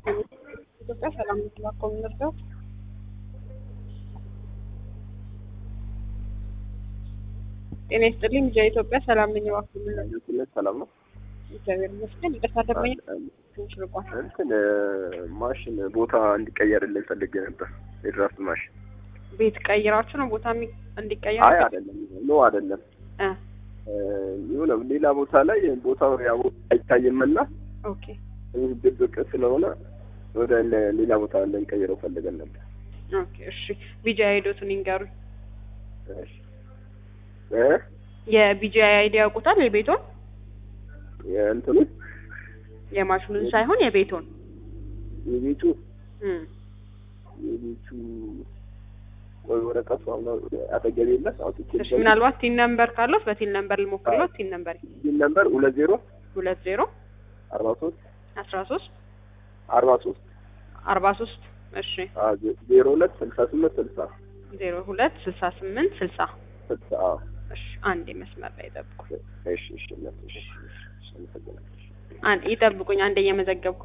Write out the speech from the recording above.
ኢትዮጵያ ሰላም የምትባኮ የምንርዳው ጤና ይስጥልኝ። ልጃ ኢትዮጵያ ሰላም ነኝ። እባክዎ የምንረዳው ትነት ሰላም ነው። እግዚአብሔር ይመስገን። ይቅርታ ደመኛ ትንሽ ርቋል። እንትን ማሽን ቦታ እንዲቀየርልን ፈልጌ ነበር። የድራፍት ማሽን ቤት ቀይራችሁ ነው ቦታ የሚ- እንዲቀየር አይ አይደለም፣ ኖ አይደለም። እ የሆነ ሌላ ቦታ ላይ ቦታው ያው አይታይምና ኦኬ ትንሽ ድብቅ ስለሆነ ወደ ለ- ሌላ ቦታ ልንቀይረው ፈልገን ነበር። ኦኬ እሺ። ቢጂ አይዶቱን ይንገሩኝ። እሺ እ የቢጂ አይዲ ያውቁታል? የቤቶን የእንትኑ የማሽኑን ሳይሆን የቤቶን የቤቱ እም የቤቱ ቆይ ወረቀቱ አሁን አጠገቤ የለ አውጥቼ እሺ ምናልባት ቲን ነምበር ካለት በቲን ነምበር ልሞክርለት። ቲን ነምበር ይህ ነምበር ሁለት ዜሮ ሁለት ዜሮ አርባ ሶስት አስራ ሶስት አርባ ሶስት አርባ ሶስት እሺ ዜሮ ሁለት ስልሳ ስምንት ስልሳ ዜሮ ሁለት ስልሳ ስምንት ስልሳ ስልሳ አዎ። እሺ አንዴ መስመር ላይ ይጠብቁ። እሺ እሺ እሺ እሺ እሺ አመሰግናለሁ። አንድ ይጠብቁኝ። አንዴ እየመዘገብኩ